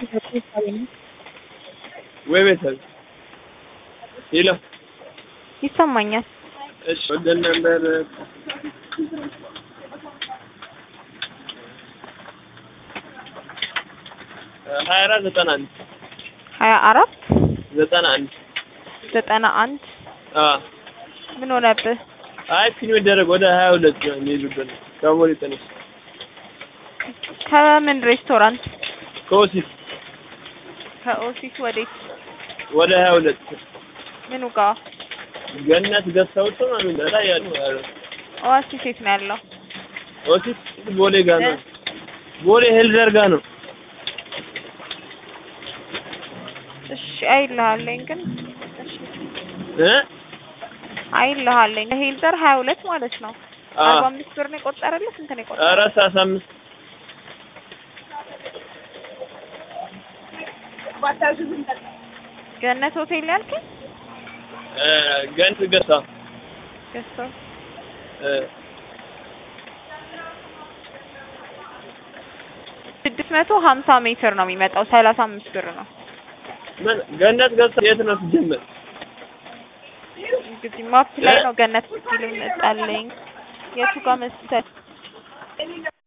ወይ ቤተሰብ ሄሎ ይሰማኛል። እሺ ወደ ነበር ሀያ አራት ዘጠና አንድ ሀያ አራት ዘጠና አንድ ዘጠና አንድ አዎ ምን ሆነብህ? አይ ፊልም ይደረግ ወደ ሀያ ሁለት ነው የሚሄዱበት ከሞሪ ተነስ ከምን ሬስቶራንት? ከወሲት ከኦፊስ ወዴት? ወደ ሀያ ሁለት ምኑ ጋር? ገነት ገዝተውት ነው ምን ላይ ያለው ኦአሲስ የት ነው ያለው? ወሲት ቦሌ ጋር ነው ቦሌ ሄልዘር ጋር ነው እሺ አይልሃለኝ ግን እሺ እ አይልሃለኝ ሄልዘር ሀያ ሁለት ማለት ነው። አ አርባ አምስት ብር ነው የቆጠረልህ? ስንት ነው የቆጠረልህ? ኧረ ሰላሳ አምስት ገነት ሆቴል ያልከኝ እ ገነት ገሳ ገዝተው እ ስድስት መቶ ሀምሳ ሜትር ነው የሚመጣው ሰላሳ አምስት ብር ነው። ምን ገነት ገሳ የት ነው ሲጀመር? እንግዲህ ማፕ ላይ ነው ገነት ሆቴል ይመጣልኝ። የቱ ጋር መሰል